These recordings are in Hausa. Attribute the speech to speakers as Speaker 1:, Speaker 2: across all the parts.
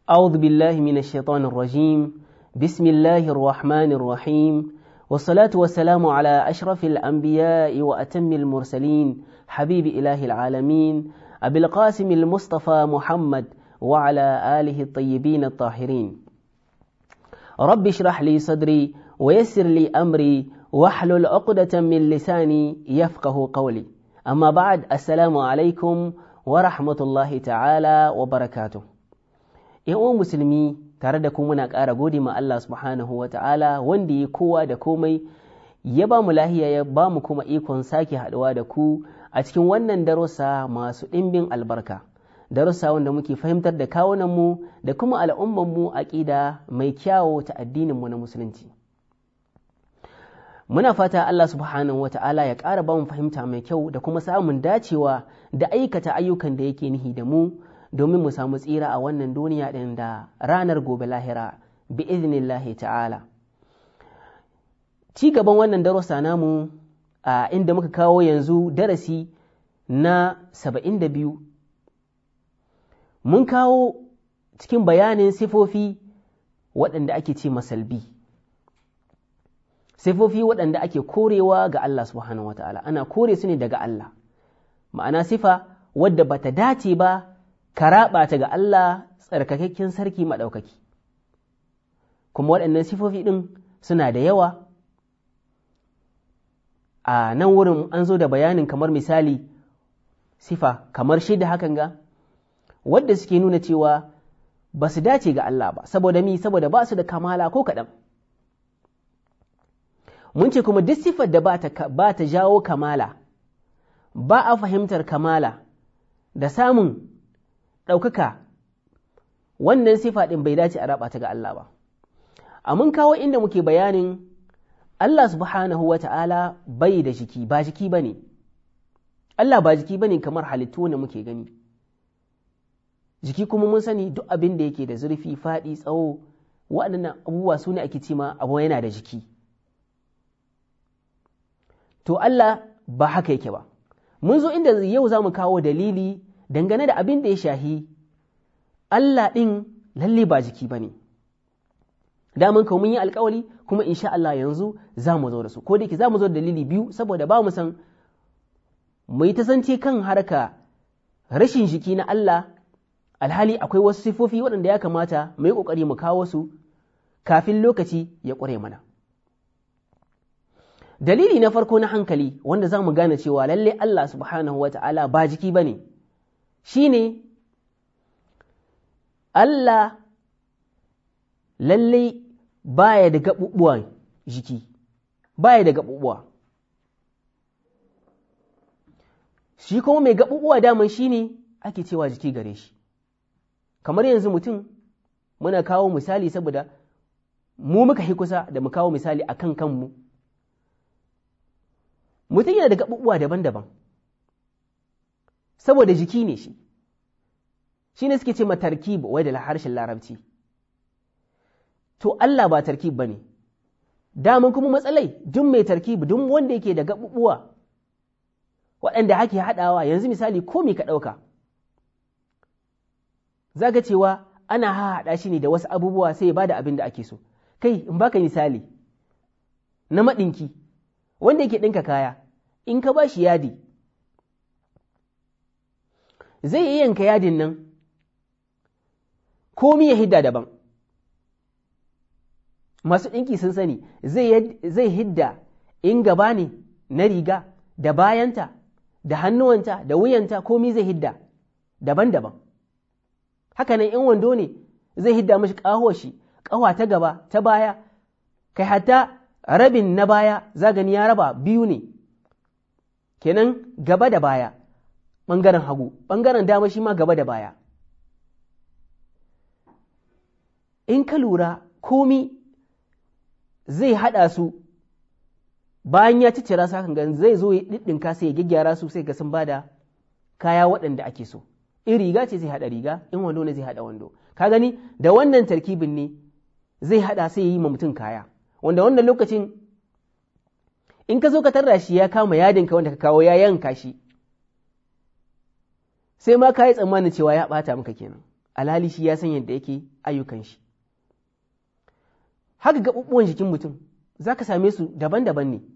Speaker 1: أعوذ بالله من الشيطان الرجيم بسم الله الرحمن الرحيم والصلاة والسلام على أشرف الأنبياء وأتم المرسلين حبيب إله العالمين أبي القاسم المصطفى محمد وعلى آله الطيبين الطاهرين رب اشرح لي صدري ويسر لي أمري واحلل عقدة من لساني يفقه قولي أما بعد السلام عليكم ورحمة الله تعالى وبركاته uwan musulmi tare da ku muna ƙara gode ma Allah subhanahu wa ta'ala wanda ya kowa da komai ya ba mu lahiya ya ba mu kuma ikon sake haɗuwa da ku a cikin wannan darussa masu ɗimbin albarka darussa wanda muke fahimtar da kawunanmu da kuma al'ummanmu aƙida mai kyawo ta addininmu na musulunci muna fata Allah subhanahu wa ta'ala ya ƙara ba mu fahimta mai kyau da kuma samun dacewa da aikata ayyukan da yake nihi da mu domin mu samu tsira a wannan duniya ɗin da ranar gobe lahira bi iznillahi ta'ala ci gaban wannan darussa namu a inda muka kawo yanzu darasi na saba'in da biyu mun kawo cikin bayanin sifofi waɗanda ake ce masalbi sifofi waɗanda ake korewa ga Allah subhanahu wa ta'ala ana kore su ne daga Allah ma'ana sifa wadda bata dace ba ka raɓa ta ga Allah tsarkakakken sarki maɗaukaki kuma waɗannan sifofi ɗin suna da yawa a nan wurin an zo da bayanin kamar misali sifa kamar shida hakan ga wadda suke nuna cewa ba su dace ga Allah ba saboda mi saboda ba su da kamala ko kaɗan mun ce kuma duk sifar da ba ta jawo kamala ba a fahimtar kamala da samun ɗaukaka wannan sifa ɗin bai dace a raba ta ga Allah ba. A mun kawo inda muke bayanin Allah subhanahu wa ta'ala bai da jiki, ba jiki ba ne, Allah ba jiki ba ne kamar halittu wanda muke gani. Jiki kuma mun sani duk abin da yake da zurfi, faɗi, tsawo, waɗannan abubuwa su ne ake cima abu yana da jiki. To Allah ba haka yake ba. Mun zo inda yau za mu kawo dalili dangane da abin da ya shahi Allah ɗin lalle ba jiki ba ne. Daman kawo mun yi alkawali kuma insha Allah yanzu za mu zo da su, ko da yake za mu zo da dalili biyu saboda ba mu san mu yi tasance kan harka rashin jiki na Allah alhali akwai wasu sifofi waɗanda ya kamata mu yi ƙoƙari mu kawo su kafin lokaci ya ƙware mana. Dalili na farko na hankali wanda za mu gane cewa lalle Allah subhanahu wa ta'ala ba jiki ba ne. shi ne Allah lallai baya da gaɓuɓuwan jiki, baya da gaɓuɓuwa. Shi kuma mai gaɓuɓuwa daman shi ne ake cewa jiki gare shi. Kamar yanzu mutum muna kawo misali saboda mu muka hi kusa da mu kawo misali a kan kanmu. Mutum yana da gaɓuɓuwa daban-daban. saboda jiki ne shi shi ne suke ce ma tarkib wai da harshen larabci to Allah ba tarkib ba ne daman kuma matsalai duk mai tarkib duk wanda yake da gaɓuɓuwa waɗanda ake haɗawa yanzu misali ko ka ɗauka za ka cewa ana haɗa shi ne da wasu abubuwa sai ya ba da abin da ake so kai in baka misali na maɗinki wanda yake ɗinka kaya in ka ba shi yadi zai yi yanka yadin nan komi ya hidda daban masu ɗinki sun sani zai hidda in gaba ne na riga da bayanta da hannuwanta da wuyanta komi zai hidda daban-daban hakanan in wando ne zai hidda mashi ƙaho shi ƙawa ta gaba ta baya kai hatta rabin na baya zagani ya raba biyu ne kenan gaba da baya ɓangaren hagu, ɓangaren dama shi ma gaba da baya. In ka lura komi zai haɗa su bayan ya ciccira su hakan gan zai zo ya ɗiɗɗinka sai ya gyaggyara su sai ga sun bada kaya waɗanda ake so. In riga ce zai haɗa riga, in wando ne zai haɗa wando. Ka gani da wannan tarkibin ne zai haɗa sai ya yi ma mutum kaya. Wanda wannan lokacin in ka zo ka tarra shi ya kama yadinka wanda ka kawo ya yanka shi sai ma ka yi tsammanin cewa ya ɓata maka kenan alhali shi ya san yadda yake ayyukan shi haka gaɓuɓɓuwan jikin mutum za ka same su daban-daban ne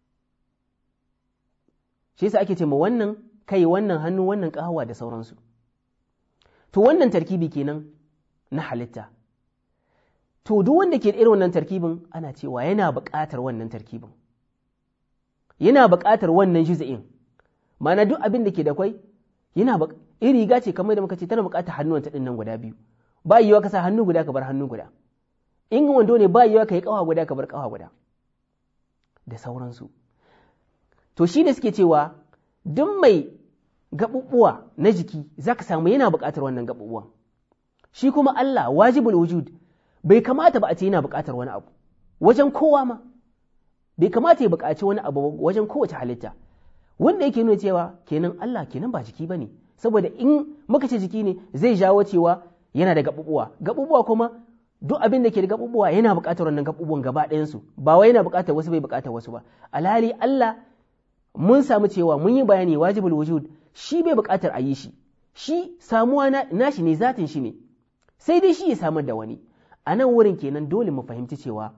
Speaker 1: shi yasa ake ce ma wannan kai wannan hannu wannan ƙahawa da sauransu to wannan tarkibi kenan na halitta to duk wanda ke da irin wannan tarkibin ana cewa yana buƙatar wannan tarkibin yana buƙatar wannan juz'in ma'ana duk abin da ke da kwai yana iri riga ce kamar da muka ce tana buƙatar hannuwanta ɗin nan guda biyu ba yiwa ka sa hannu guda ka bar hannu guda in wando ne ba yiwa ka yi ƙawa guda ka bar ƙawa guda da sauransu to shi da suke cewa duk mai gaɓuɓɓuwa na jiki za ka samu yana buƙatar wannan gaɓuɓɓuwan shi kuma Allah wajibul wujud bai kamata ba a ce yana buƙatar wani abu wajen kowa ma bai kamata ya buƙaci wani abu wajen kowace halitta wanda yake nuna cewa kenan Allah kenan ba jiki bane saboda in muka ce jiki ne zai jawo cewa yana da gaɓuɓuwa gaɓuɓuwa kuma duk abin da ke da gaɓuɓuwa yana buƙatar wannan gaɓuɓuwan gaba ɗayansu ba wai yana buƙatar wasu bai buƙatar wasu ba alhali Allah mun samu cewa mun yi bayani wajibul wujud shi bai buƙatar a yi shi shi samuwa nashi ne zatin shi ne sai dai shi ya samar da wani a nan wurin kenan dole mu fahimci cewa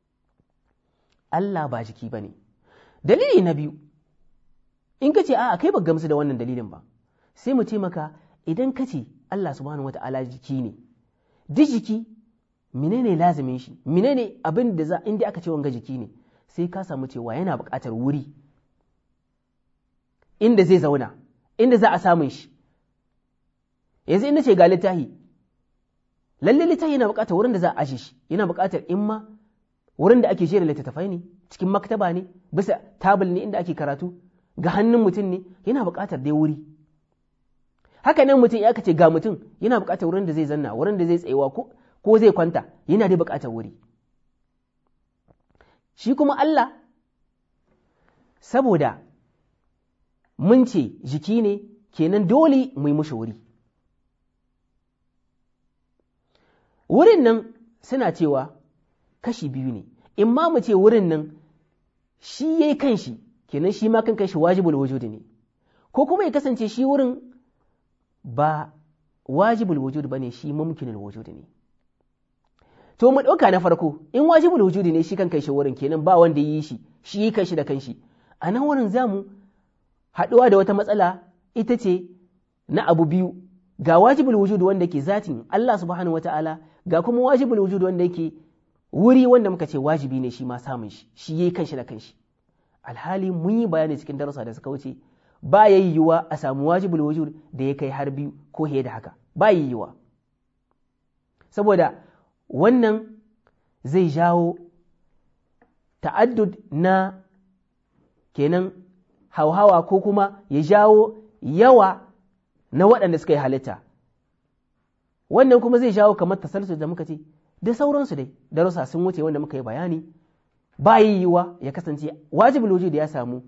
Speaker 1: Allah ba jiki ba ne dalili na biyu in ka ce a kai ba gamsu da wannan dalilin ba sai mu ce maka idan ka ce Allah subhanahu wa ta'ala jiki ne duk jiki menene lazimin shi menene abin da za inda aka ce wanga jiki ne sai ka samu cewa yana buƙatar wuri inda zai zauna inda za a samun shi yanzu inda ce ga littahi lalle littahi yana buƙatar wurin da za a ashe shi yana buƙatar in ma wurin da ake jera littattafai ne cikin maktaba ne bisa tabul ne inda ake karatu ga hannun mutum ne yana buƙatar dai wuri haka nan mutum ya ce ga mutum yana buƙatar wurin da zai zanna wurin da zai tsayewa ko zai kwanta yana dai buƙatar wuri shi kuma Allah saboda mun ce jiki ne kenan dole mu yi mushi wuri wurin nan suna cewa kashi biyu ne in ma mu ce wurin nan shi ya yi kanshi kenan shi ma kan kanshi wajibul wujudi ne ko kuma ya kasance shi wurin ba wajibul wujud ba ne shi mumkinul wujud ne to mu ɗauka na farko in wajibul wujud ne shi kan kanshi wurin kenan ba wanda yi shi shi yi kanshi da kanshi a nan wurin za mu haɗuwa da wata matsala ita ce na abu biyu ga wajibul wujud wanda ke zatin Allah subhanahu wata'ala ga kuma wajibul wujud wanda yake wuri wanda muka ce wajibi ne shi ma samun shi shi yi kanshi da kanshi alhali mun yi bayani cikin darussa da suka wuce ba ya yiwuwa a samu wajibul wujud da ya kai har biyu ko fiye da haka ba ya yiwuwa saboda wannan zai jawo ta'addud na kenan hauhawa ko kuma ya jawo yawa na waɗanda suka yi halitta wannan kuma zai jawo kamar tasalsu da muka ce da sauransu dai darussa sun wuce wanda muka yi bayani ba yiwuwa ya kasance wajibul wujud ya samu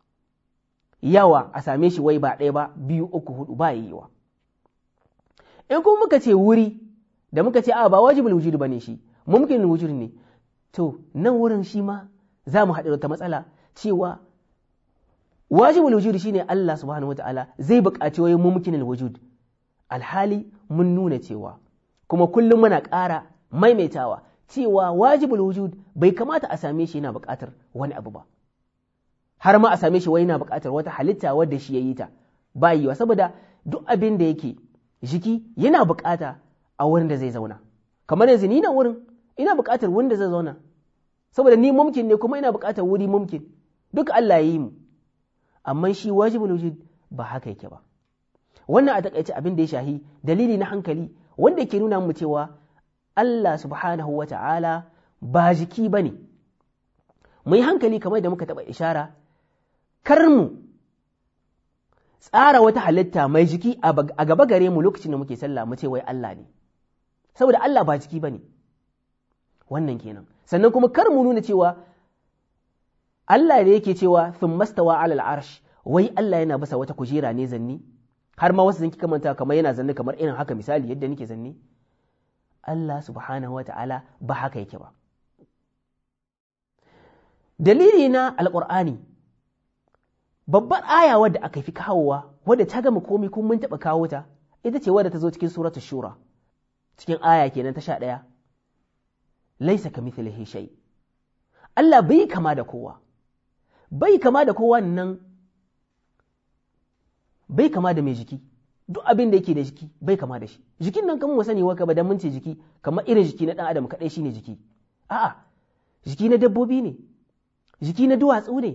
Speaker 1: yawa a same shi wai ba ɗaya ba biyu uku hudu ba yiwuwa in kuma muka ce wuri da muka ce a ba wajibul wujud bane shi mumkin wujud ne to nan wurin shi ma za mu haɗu da ta matsala cewa wajibul wujud shine Allah subhanahu wataala zai buƙaci wai mumkin wujud alhali mun nuna cewa kuma kullum muna ƙara maimaitawa cewa wajibul wujud bai kamata a same shi yana buƙatar wani abu ba har ma a same shi wai yana buƙatar wata halitta wadda shi ya yi ta ba yiwa saboda duk abin da yake jiki yana buƙata a wurin da zai zauna kamar yanzu ni nan wurin ina buƙatar wurin da zai zauna saboda ni mumkin ne kuma ina buƙatar wuri mumkin duk Allah ya yi mu amma shi wajibul wujud ba haka yake ba wannan a takaice abin da ya shahi dalili na hankali wanda ke nuna mu cewa Allah subhanahu wa ta'ala ba jiki ba ne, mu yi hankali kamar da muka taɓa ishara, kar mu tsara wata halitta mai jiki a gaba gare mu lokacin da muke sallah mu ce wai Allah ne, saboda Allah ba jiki ba ne, wannan kenan. Sannan kuma kar mu nuna cewa Allah ne yake cewa sun mastawa alal arsh wai Allah yana basa wata kujera ne zanni, har ma wasu sun kika manta kamar yana zanni kamar irin haka misali yadda nake zanni. Allah subhanahu wa ta'ala ba haka yake ba. Dalili na Alƙur'ani, babbar aya wadda aka fi kawowa, wadda ta gama komi kun mun taɓa kawo ta ita ce wadda ta zo cikin suratu shura cikin aya kenan ta sha ɗaya laisa ka mithlihi shay Allah bai kama da kowa bai kama da kowa nan bai kama da mai jiki duk abin da yake da jiki bai kama da shi jikin nan kamar mu sani wa ba dan mun ce jiki kamar irin jiki na dan adam kadai shine jiki a'a jiki na dabbobi ne jiki na duwatsu ne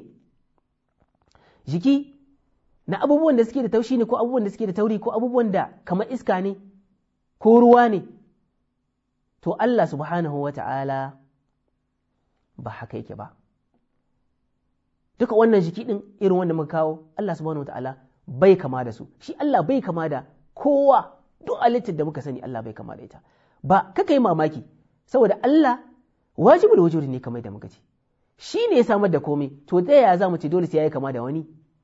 Speaker 1: jiki na abubuwan da suke da taushi ne ko abubuwan da suke da tauri ko abubuwan da kamar iska ne ko ruwa ne to Allah subhanahu wa ta'ala ba haka yake ba duka wannan jiki ɗin irin wanda muka kawo Allah subhanahu wa ta'ala bai kama da su shi Allah bai kama da kowa duk halittar da muka sani Allah bai kama da ita ba kaka yi mamaki saboda Allah wajibul wujudi ne kamar da muka ce shi ne ya samar da komai to ta yaya za mu ce dole sai ya yi kama da wani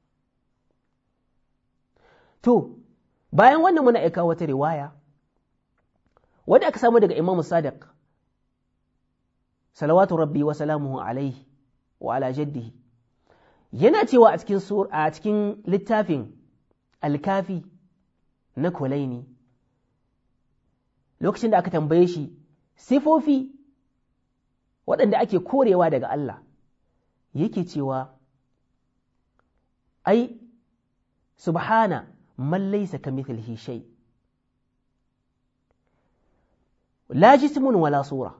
Speaker 1: to bayan wannan muna aika wata riwaya wadda aka samu daga Imam Sadiq salawatu rabbi wa salamuhu alaihi wa ala jaddihi yana cewa a cikin sur a cikin littafin alkafi na kulaini lokacin da aka tambaye shi sifofi waɗanda ake korewa daga Allah yake cewa ai subhana man laysa kamithlihi shay la jismun wala sura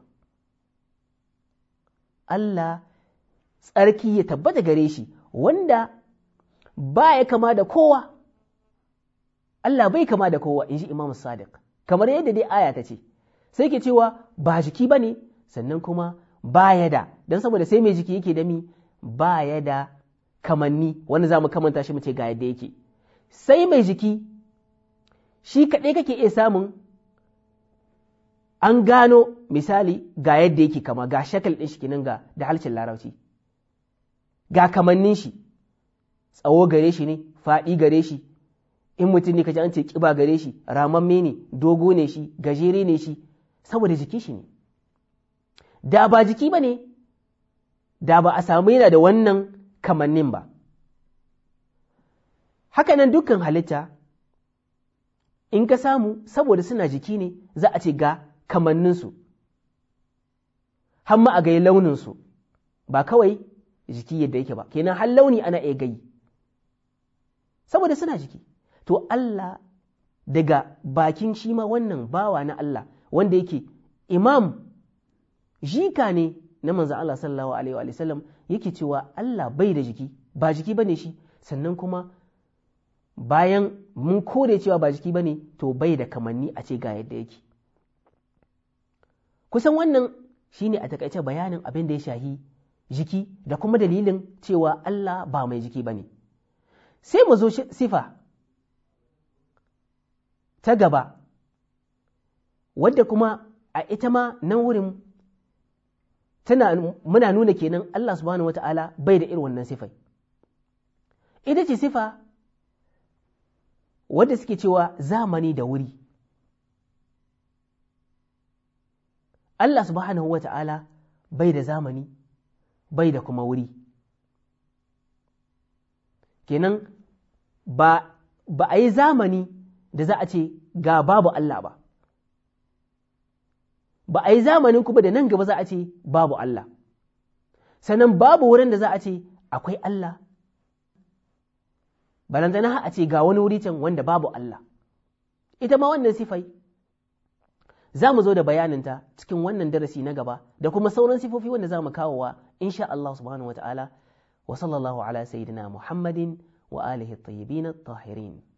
Speaker 1: Allah tsarki ya tabbata gare shi wanda ba ya kama da kowa Allah bai kama da kowa in ji Imam Sadiq kamar yadda dai aya ta ce sai ke cewa ba jiki ba ne sannan kuma ba ya da don saboda sai mai jiki yake da mi ba ya da kamanni wanda za mu kamanta shi mu ce ga yadda yake sai mai jiki shi kaɗai kake iya samun an gano misali ga yadda yake kama ga shakal ɗin shi kinan ga da halcin larabci ga kamannin shi tsawo gare shi ne faɗi gare shi in mutum ne kaji an ce ƙiba gare shi ramamme ne dogo ne shi gajere ne shi saboda jiki shi ne da ba jiki ba ne da ba a samu yana da wannan kamannin ba haka nan dukkan halitta in ka samu saboda suna jiki ne za a ce ga kamanninsu hamma a gai launinsu ba kawai jiki yadda yake ba kenan har launi ana iya gai saboda suna jiki to Allah daga bakin shi ma wannan bawa na Allah wanda yake imam jika ne na manzan Allah sallallahu alaihi wa sallam yake cewa Allah bai da jiki ba jiki bane shi sannan kuma bayan mun kore cewa ba jiki bane to bai da kamanni a ce ga yadda yake kusan wannan shine a takaice bayanin abin da ya shahi jiki da kuma dalilin cewa Allah ba mai jiki bane sai mu zo sifa ta gaba wadda kuma a ita ma nan wurin tana muna nuna kenan Allah subhanahu wata'ala bai da irin wannan sifai ita ce sifa wadda suke cewa zamani da wuri Allah subhanahu wata'ala bai da zamani bai da kuma wuri kenan ba, ba a yi zamani da za a ce ga babu Allah ba ba a yi zamanin kuma da nan gaba za a ce babu Allah sannan babu wurin da za a ce akwai Allah balantana a ce ga wani wuri can wanda babu Allah ita ma wannan sifai za mu zo da bayaninta cikin wannan darasi na gaba da kuma sauran sifofi wanda za mu kawowa insha Allah subhanahu wa ta'ala wa sallallahu ala sayyidina Muhammadin wa alihi at-tayyibin at-tahirin